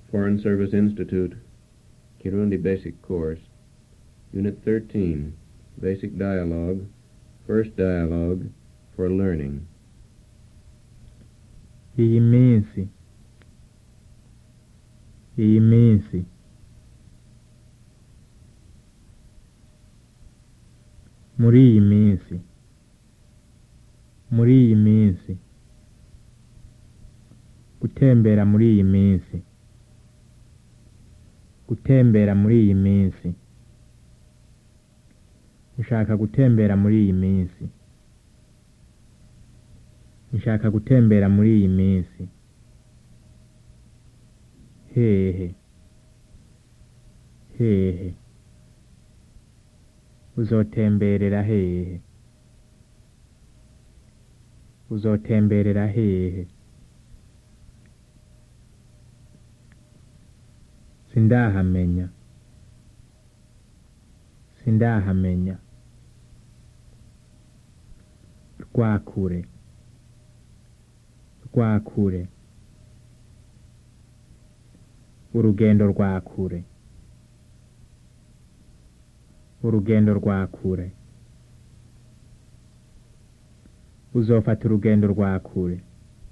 Foreign Service Institute, Kirundi Basic Course, Unit 13, Basic Dialogue, First Dialogue for Learning. iyi minsi iyi minsi muri iyi minsi muri iyi minsi gutembera muri iyi minsi gutembera muri iyi minsi nshaka gutembera muri iyi minsi nshaka gutembera muri iyi minsi hehe hehe uzotemberera hehe uzotemberera hehe sindahamenya sindahamenya rwakure rwakure urugendo rwa kure urugendo rwa kure uzofata urugendo rwa kure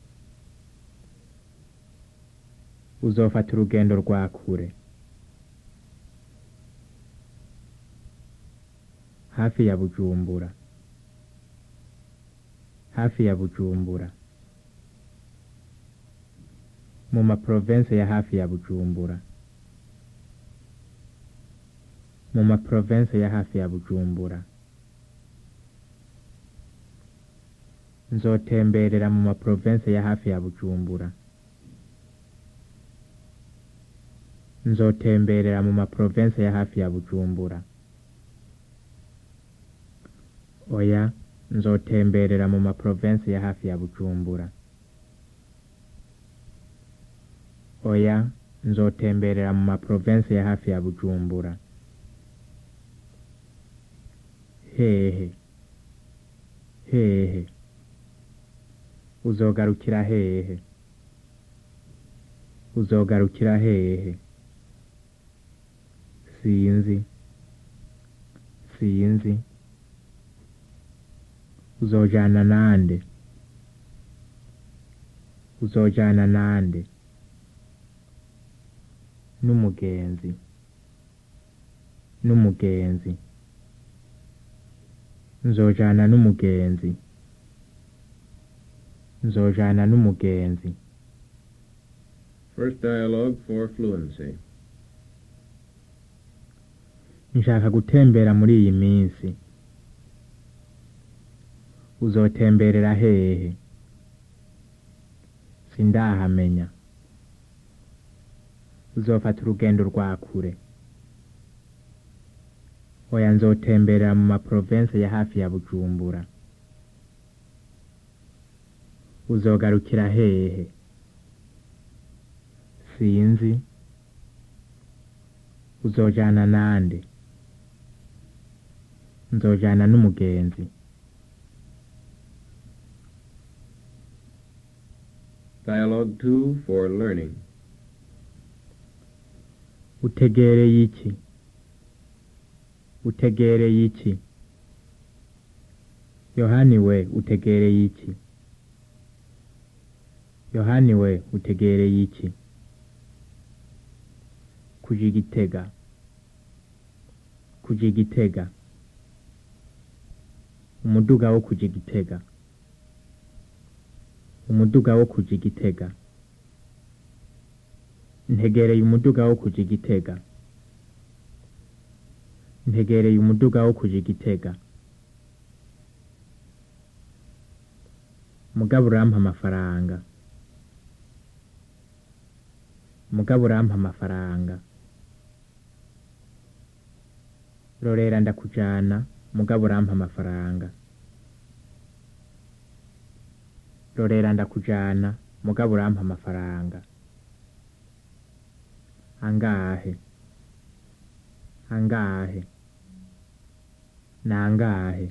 uzofata urugendo rwa kure hafi ya bujumbura hafi ya bujumbura mu maprovense ya hafi ya bujumbura mu maprovense ya hafi ya bujumbura nzotemberera mu maprovense ya hafi ya bujumbura nzotemberera mu maprovense ya hafi ya bujumbura oya nzotemberera mu maprovense ya hafi ya bujumbura oya nzotemberera mu maprovense ya hafi ya bujumbura hehe hehe uzogarukira hehe uzogarukira hehe sinzi sinzi uzojana nande uzojana nande n'umugenzi n'umugenzi nzojana n'umugenzi nzojana n'umugenzi First Dialogue for Fluency. nshaka gutembera muri iyi minsi uzotemberera hehe sindahamenya uzofata urugendo rwa kure oya nzotemberera mu maprovense ya hafi ya bujumbura uzogarukira hehe sinzi uzojana nande nzojana n'umugenzi Dialogue 2 for Learning. utegereye iki utegereye iki yohani we utegereye iki yohani we utegereye iki kuja igitega kuja igitega umuduga wo kuja igitega umuduga wo kuja igitega ntegereye umuduga wo kuja igitega ntegereye umuduga wo kuja igitega mugabo urampa amafaranga mugabo urampa amafaranga rorera ndakujana mugabo urampa amafaranga rorera ndakujana mugabo urampa amafaranga angahe angahe nangahe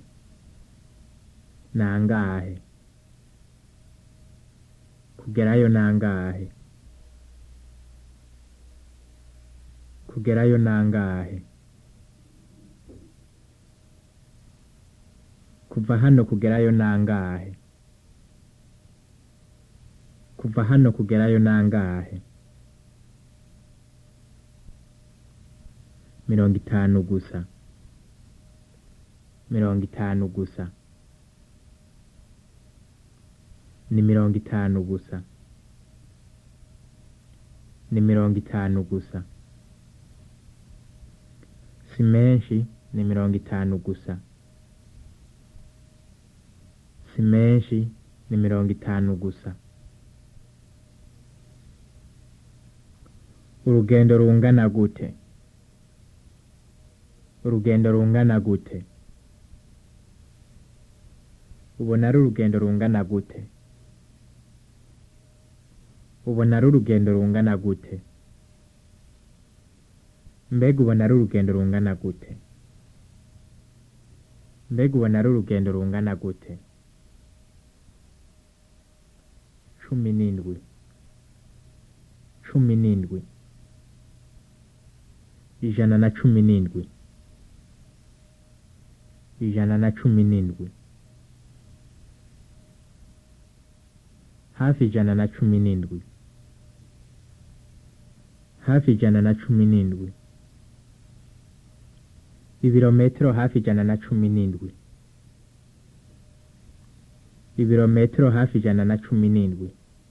nangahe kugerayo nangahe kugerayo nangahe kuva hano kugerayo nangahe kuva hano kugerayo nangahe mirongo itanu gusa mirongo itanu gusa ni mirongo itanu gusa ni mirongo itanu gusa si menshi ni mirongo itanu gusa si menshi ni mirongo itanu gusa urugendo rungana gute urugendo rungana gute ubona ari urugendo rungana gute ubona ari urugendo rungana gute mbega ubona ari urugendo rungana gute mbega ubona ari urugendo rungana gute cumi n'indwi cumi n'indwi ijana na cumi n'indwi ijana na cumi n'indwi hafi ijana na cumi n'indwi hafi ijana na cumi n'indwi ibirometero hafi ijana na cumi n'indwi ibirometero hafi ijana na cumi n'indwi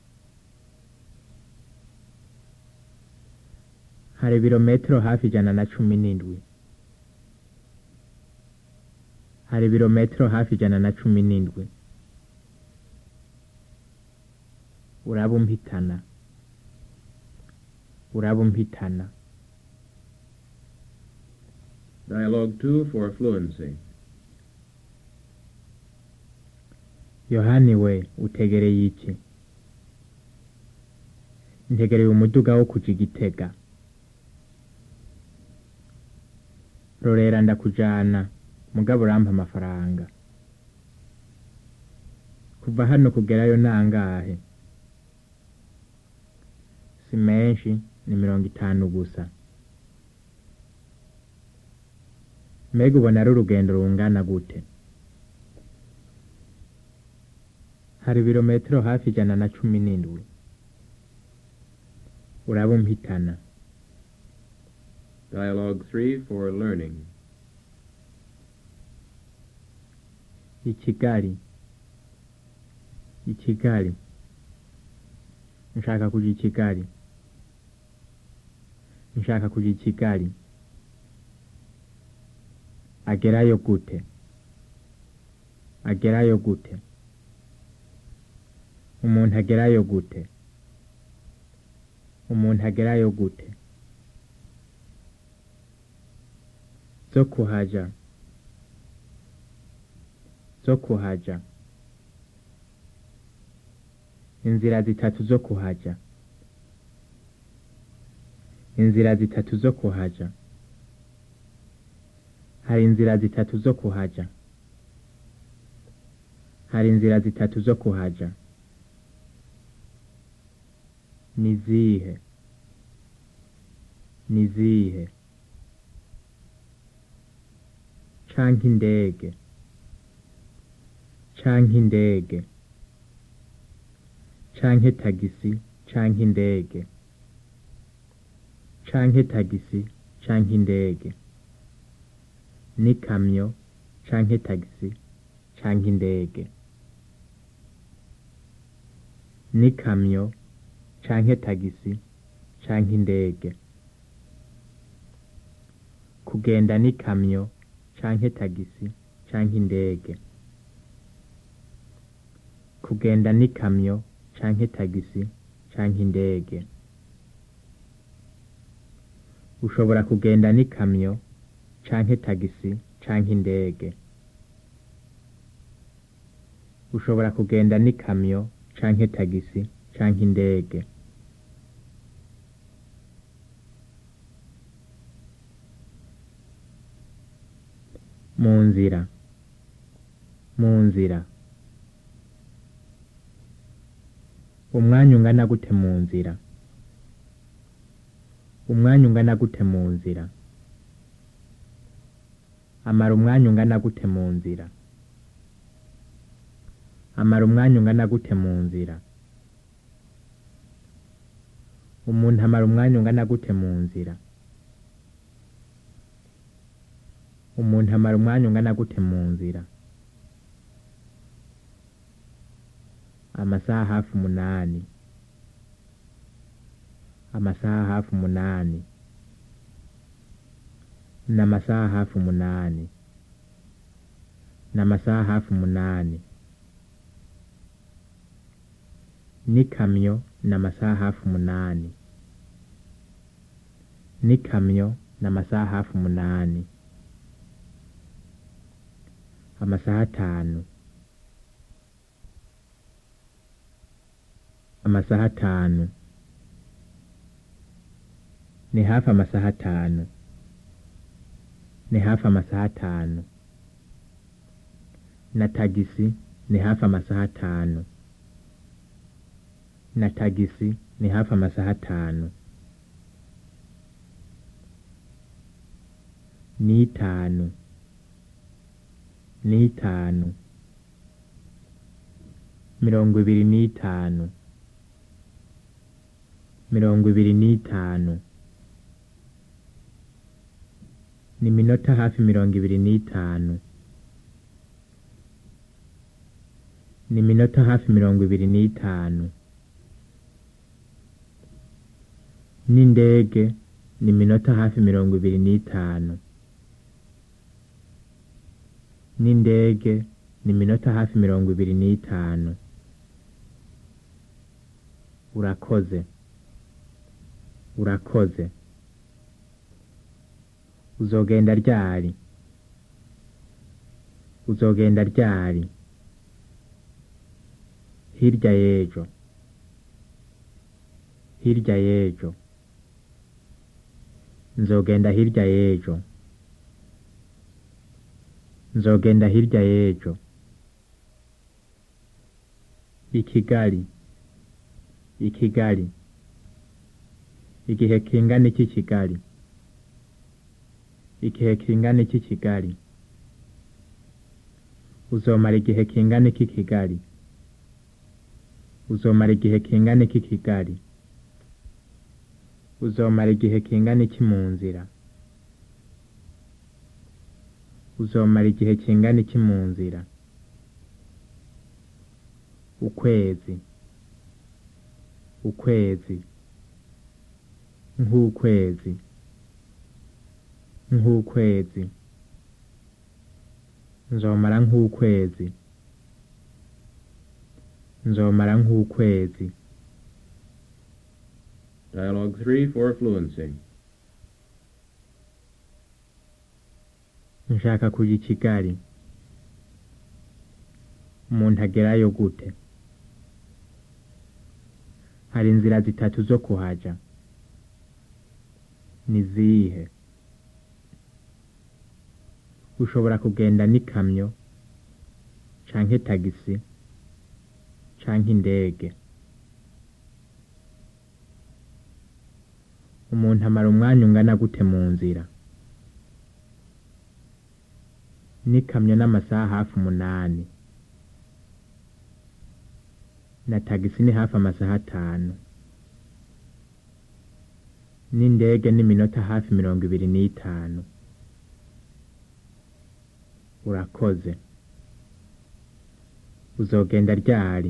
hari ibirometero hafi ijana na cumi n'indwi hari ibirometero hafi ijana na cumi n'indwi uraba umpitana uraba umpitana Dialogue 2 for fluency. yohani we utegereye iki ntegereye umuduga wo kuja igitega rorera ndakujana mugabo urampa amafaranga kuva hano kugerayo nangahe si menshi ni mirongo itanu gusa mbega ubona ari urugendo rungana gute hari ibirometero hafi ijana na cumi n'indwi uraba umpitana Dialogue 3 for learning. i kigali i kigali nshaka kuja i kigali nshaka kuja i kigali agerayo gute agerayo gute umuntu agerayo gute umuntu agerayo gute zo kuhaja zo kuhaja inzira zitatu zo kuhaja inzira zitatu zo kuhaja hari inzira zitatu zo kuhaja hari inzira zitatu zo kuhaja ni zihe ni zihe canke indege canke indege canke tagisi canke indege canke tagisi canke indege n'ikamyo canke tagisi canke indege n'ikamyo canke tagisi canke indege kugenda n'ikamyo canke tagisi canke indege kugenda n'ikamyo canke tagisi canke indege ushobora kugenda n'ikamyo canke tagisi canke indege ushobora kugenda n'ikamyo canke tagisi canke indege mu nzira mu nzira umwanya ungana gute mu nzira umwanya ungana gute mu nzira amara umwanya ungana gute mu nzira amara umwanya ungana gute mu nzira umuntu amara umwanya ungana gute mu nzira umuntu amara umwanya ungana gute mu nzira amasaha hafi umunani amasaha hafi umunani ni amasaha hafi umunani ni amasaha hafi umunani n'ikamyo ni amasaha hafi umunani n'ikamyo ni amasaha hafi umunani amasaha atanu amasaha atanu ni hafi amasaha atanu ni hafi amasaha atanu na tagisi ni hafi amasaha atanu na tagisi ni hafi amasaha atanu n'itanu n'itanu mirongo ibiri n'itanu mirongo ibiri n'itanu ni minota hafi mirongo ibiri n'itanu ni minota hafi mirongo ibiri n'itanu n'indege ni minota hafi mirongo ibiri n'itanu n'indege ni minota hafi mirongo ibiri n'itanu urakoze urakoze uzogenda ryari uzogenda ryari hirya y'ejo hirya y'ejo nzogenda hirya y'ejo nzogenda hirya y'ejo i kigali i kigali igihe kingana iki kigali igihe kingana iki kigali uzomara igihe kingana iki kigali uzomara igihe kingana iki kigali uzomara igihe kingana iki mu nzira uzomara igihe kingana iki mu nzira ukwezi ukwezi nk'ukwezi nk'ukwezi nzomara nk'ukwezi nzomara nk'ukwezi Dialogue 3 for fluency. nshaka kujya i kigali umuntu agerayo gute hari inzira zitatu zo kuhaja ni zihe ushobora kugenda n'ikamyo canke tagisi canke indege umuntu amara umwanya ungana gute mu nzira n'ikamyo n'amasaha hafi umunani na tagisi ni hafi amasaha atanu n'indege n'iminota hafi mirongo ibiri n'itanu urakoze uzogenda ryari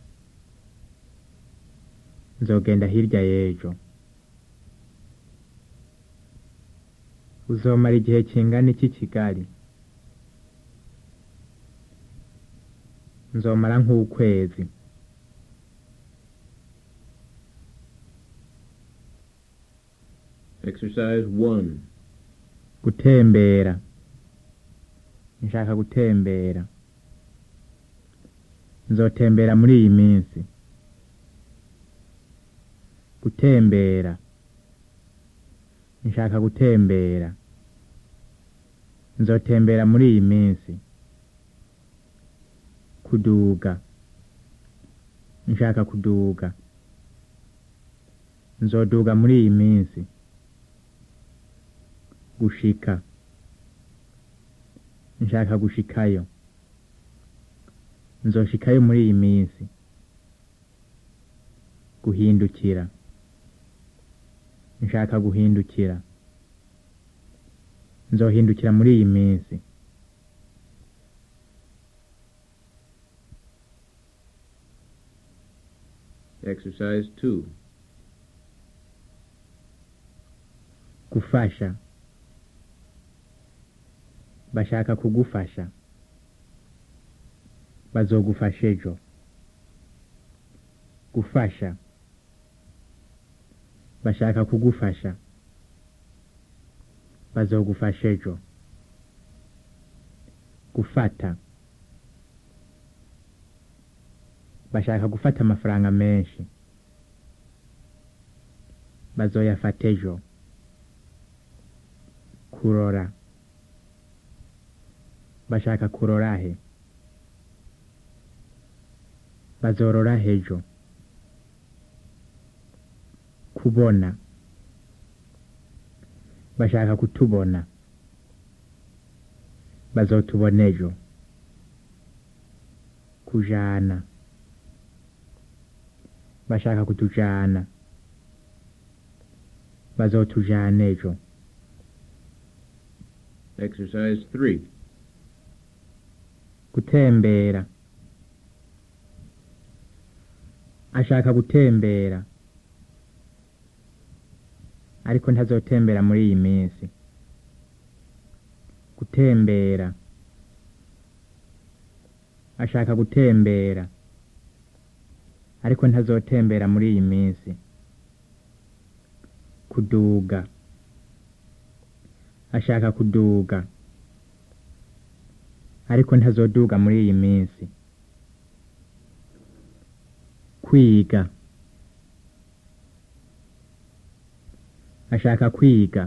nzogenda hirya y'ejo uzomara igihe kingana iki kigali nzomara nk'ukwezi Exercise 1. gutembera nshaka gutembera nzotembera muri iyi minsi gutembera nshaka gutembera nzotembera muri iyi minsi kuduga nshaka kuduga nzoduga muri iyi minsi gushika nshaka gushikayo nzoshikayo muri iyi minsi guhindukira nshaka guhindukira nzohindukira muri iyi minsi Exercise 2. gufasha bashaka kugufasha bazogufasha ejo gufasha bashaka kugufasha bazogufasha ejo gufata bashaka gufata amafaranga menshi bazoyafata ejo kurora bashaka kurora he bazorora hejo kubona bashaka kutubona bazotubona ejo kujana bashaka kutujana bazotujana ejo Exercise 3. gutembera ashaka gutembera ariko ntazotembera muri iyi minsi gutembera ashaka gutembera ariko ntazotembera muri iyi minsi kuduga ashaka kuduga ariko ntazoduga muri iyi minsi kwiga ashaka kwiga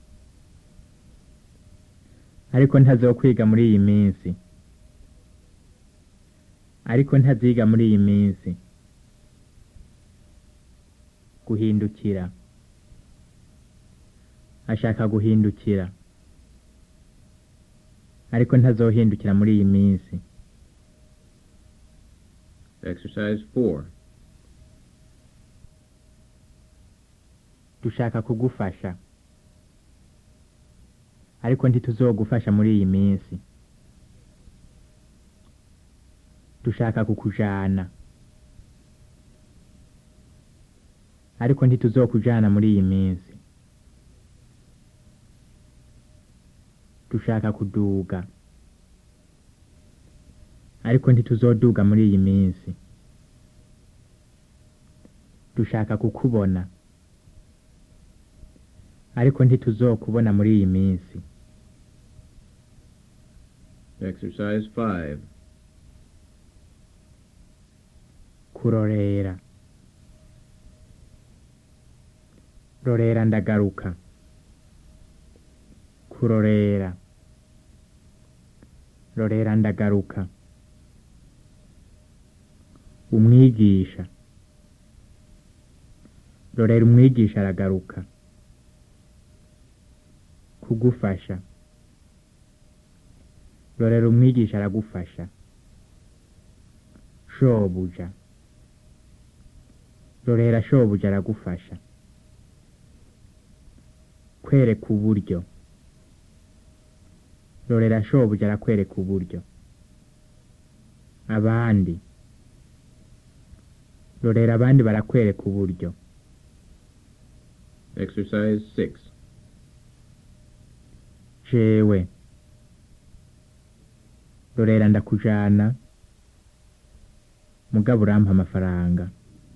ariko ntazokwiga muri iyi minsi ariko ntaziga muri iyi minsi guhindukira ashaka guhindukira ariko ntazohindukira muri iyi minsi Exercise 4. dushaka kugufasha ariko ntituzogufasha muri iyi minsi dushaka kukujana ariko ntituzokujana muri iyi minsi dushaka kuduga ariko ntituzoduga muri iyi minsi dushaka kukubona ariko ntituzokubona muri iyi minsi Exercise 5. kurorera rorera ndagaruka kurorera rorera ndagaruka umwigisha rorera umwigisha aragaruka kugufasha rorera umwigisha aragufasha shobuja rorera shobuja aragufasha kwereka uburyo rorera shobuja arakwereka uburyo abandi rorera abandi barakwereka uburyo Exercise 6. jewe rorera ndakujana mugabo urampa amafaranga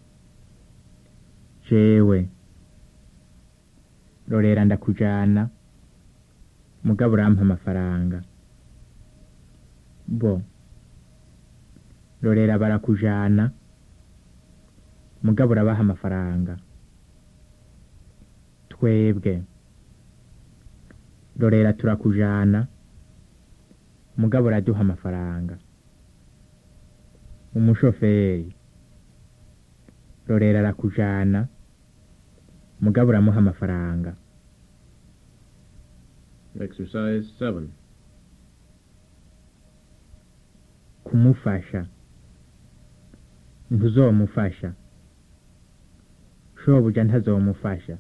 jewe rorera ndakujana mugabo urampa amafaranga bo rorera barakujana mugabo urabaha amafaranga twebwe rorera turakujana mugabo uraduha amafaranga umushoferi rorera arakujana mugabo uramuha amafaranga Exercise 7. kumufasha ntuzomufasha shobuja ntazomufasha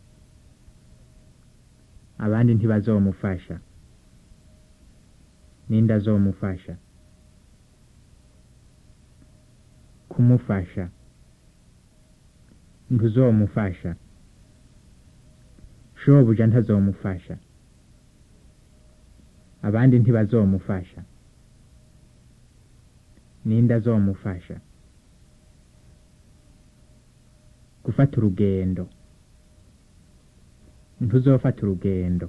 abandi ntibazomufasha ninde azomufasha kumufasha ntuzomufasha shobuja ntazomufasha abandi ntibazomufasha ninde azomufasha gufata urugendo ntuzofata urugendo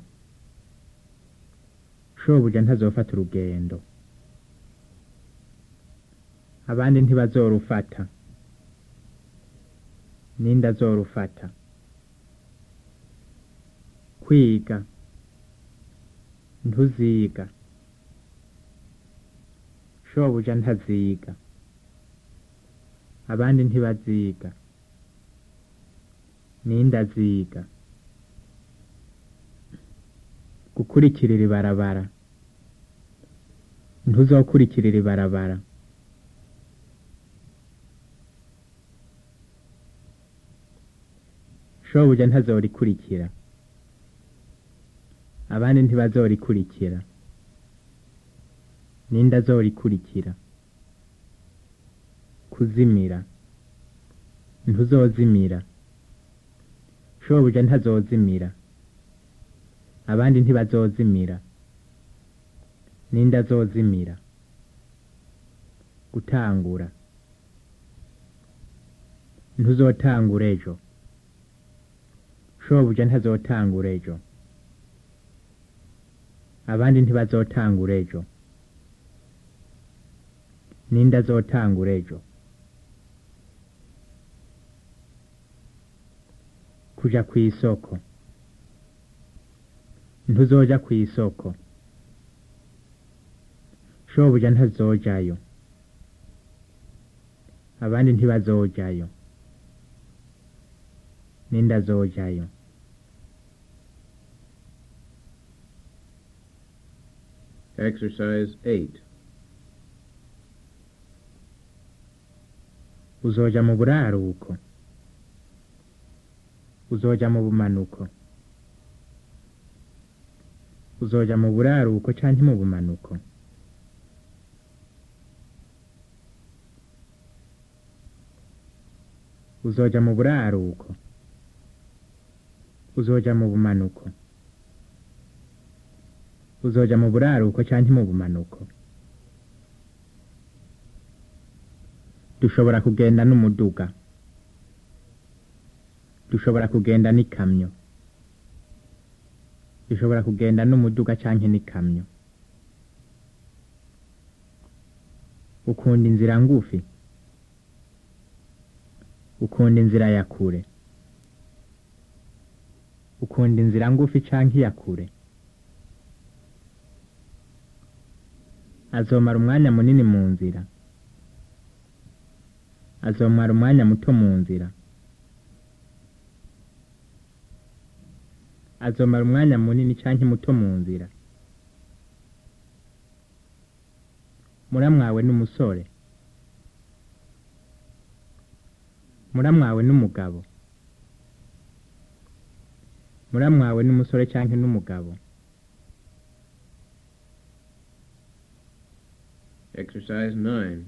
shobuja ntazofata urugendo abandi ntibazorufata ninde azorufata kwiga ntuziga shobuja ntaziga abandi ntibaziga ninde aziga gukurikirira ibarabara ntuzokurikirira ibarabara shobuja ntazorikurikira abandi ntibazorikurikira ninde azorikurikira kuzimira ntuzozimira shobuja ntazozimira abandi ntibazozimira ninde azozimira gutangura ntuzotangura ejo shobuja ntazotangura ejo abandi ntibazotangura ejo ninde azotangura ejo kuja kw'isoko ntuzoja kw'isoko shobuja ntazojayo abandi ntibazojayo ninde azojayo Exercise 8. uzoja mu buraruko uzoja mu bumanuko uzoja mu buraruko canke mu bumanuko uzoja mu buraruko uzoja mu bumanuko uzoja mu buraruko canke mu bumanuko dushobora kugenda n'umuduga dushobora kugenda n'ikamyo dushobora kugenda n'umuduga canke n'ikamyo ukunda inzira ngufi ukunda inzira ya kure ukunda inzira ngufi canke iya kure azomara umwanya munini mu nzira azomara umwanya muto mu nzira azomara umwanya munini canke muto mu nzira muramwawe n'umusore muramwawe n'umugabo muramwawe n'umusore canke n'umugabo Exercise 9.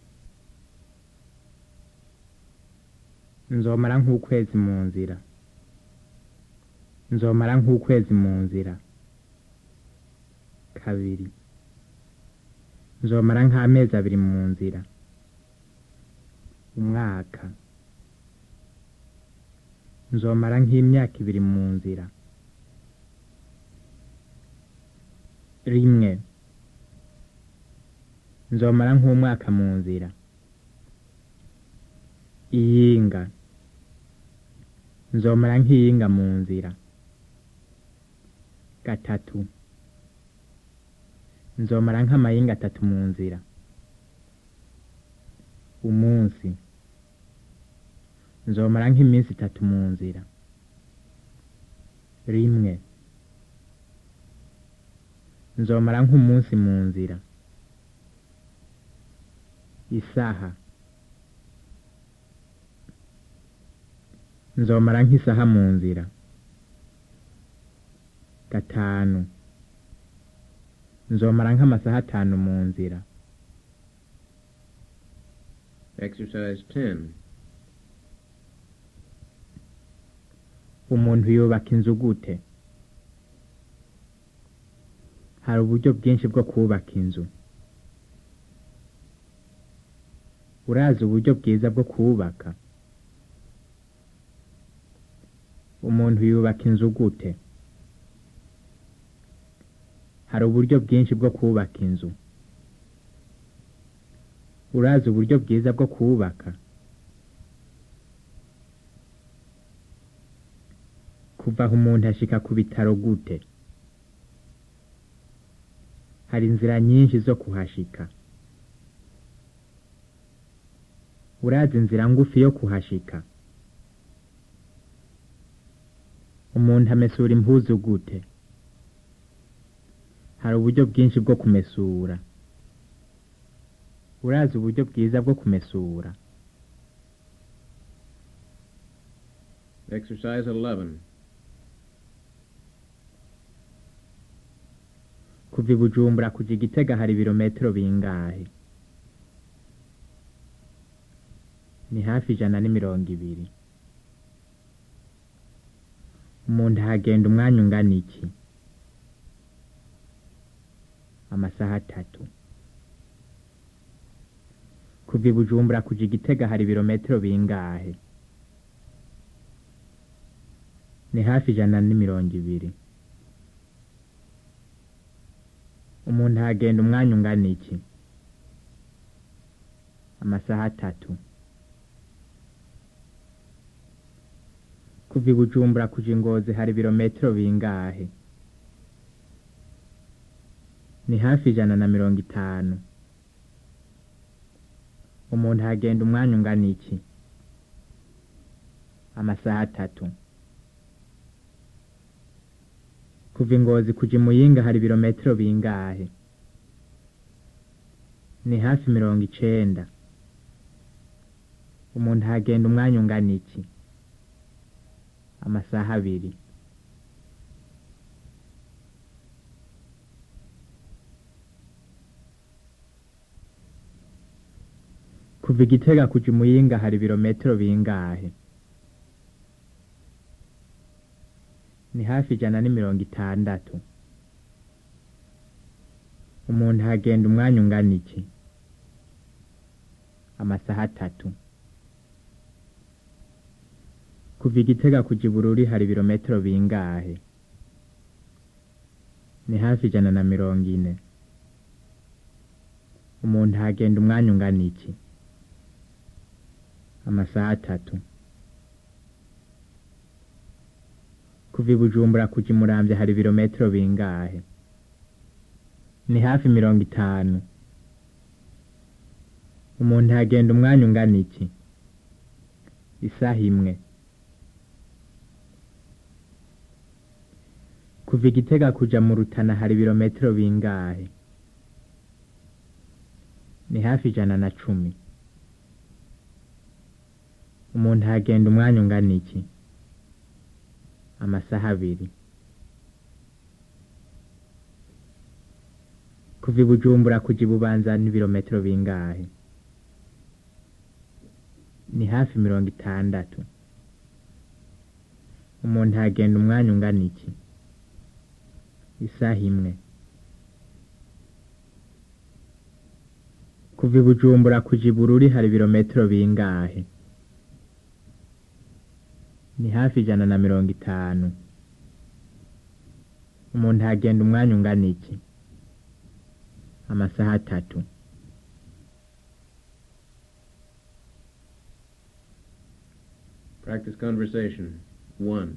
nzomara nk'ukwezi mu nzira nzomara nk'ukwezi mu nzira kabiri nzomara nk'amezi abiri mu nzira umwaka nzomara nk'imyaka ibiri mu nzira rimwe nzomara nk'umwaka mu nzira iyinga nzomara nk'iyinga mu nzira gatatu nzomara nk'amayinga atatu mu nzira umunsi nzomara nk'iminsi itatu mu nzira rimwe nzomara nk'umunsi mu nzira isaha nzomara nk'isaha mu nzira gatanu nzomara nk'amasaha atanu mu nzira Exercise 10. umuntu yubaka inzu gute hari uburyo bwinshi bwo kubaka inzu urazi uburyo bwiza bwo kubaka umuntu yubaka inzu gute hari uburyo bwinshi bwo kubaka inzu urazi uburyo bwiza bwo kubaka kuva aho umuntu ashika ku bitaro gute hari inzira nyinshi zo kuhashika urazi inzira ngufi yo kuhashika umuntu amesura impuzu gute hari uburyo bwinshi bwo kumesura urazi uburyo bwiza bwo kumesura Exercise 11. kuva i bujumbura kuja i gitega hari ibirometero bingahe ni hafi ijana n'imirongo ibiri umuntu ahagenda umwanya ungana iki amasaha atatu kuva i bujumbura kuja i gitega hari ibirometero bingahe ni hafi ijana n'imirongo ibiri umuntu ahagenda umwanya ungana iki amasaha atatu kuva i bujumbura kuja ingozi hari ibirometero bingahe ni hafi ijana na mirongo itanu umuntu ahagenda umwanya ungana iki amasaha atatu kuva ingozi kuja imuyinga hari ibirometero bingahe ni hafi mirongo icenda umuntu ahagenda umwanya ungana iki amasaha abiri kuva igitega kuja imuyinga hari ibirometero bingahe ni hafi ijana n'imirongo itandatu umuntu ahagenda umwanya ungana iki amasaha atatu kuva igitega kuja ibururi hari ibirometero bingahe ni hafi ijana na mirongo ine umuntu ahagenda umwanya ungana iki amasaha atatu kuva i bujumbura kuja imuramvya hari ibirometero bingahe ni hafi mirongo itanu umuntu ahagenda umwanya ungana iki isaha imwe kuva igitega kuja mu rutana hari ibirometero bingahe ni hafi ijana na cumi umuntu ahagenda umwanya ungana iki amasaha abiri kuva i bujumbura kuja ibubanza n'ibirometero bingahe ni hafi mirongo itandatu umuntu ahagenda umwanya ungana iki isaha imwe kuva i bujumbura kuja ibururi hari ibirometero bingahe ni hafi ijana na mirongo itanu umuntu ahagenda umwanya ungana iki amasaha atatu Practice conversation. 1.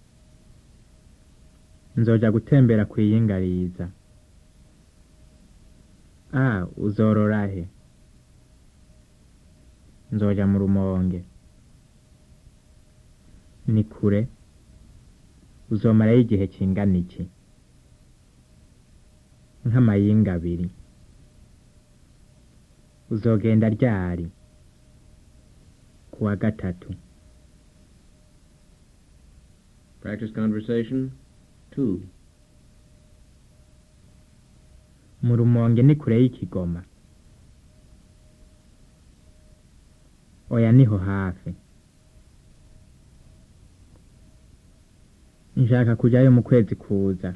nzoja gutembera kwiyingariza a uzorora he nzoja mu rumonge ni kure uzomarayo igihe kingana iki nk'amayinga abiri uzogenda ryari ku wa gatatu Practice conversation. 2. mu rumonge ni kure y'ikigoma oya niho hafi nshaka kujyayo mu kwezi kuza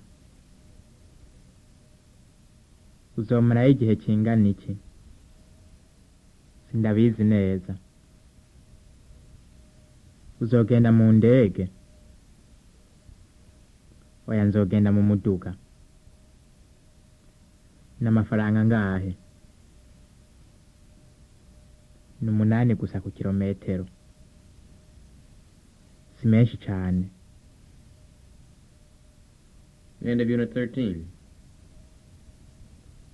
uzomarayo igihe kingana iki sindabizi neza uzogenda mu ndege oya nzogenda mu muduga n'amafaranga angahe ni umunani gusa ku kilometero si menshi cane End of Unit 13.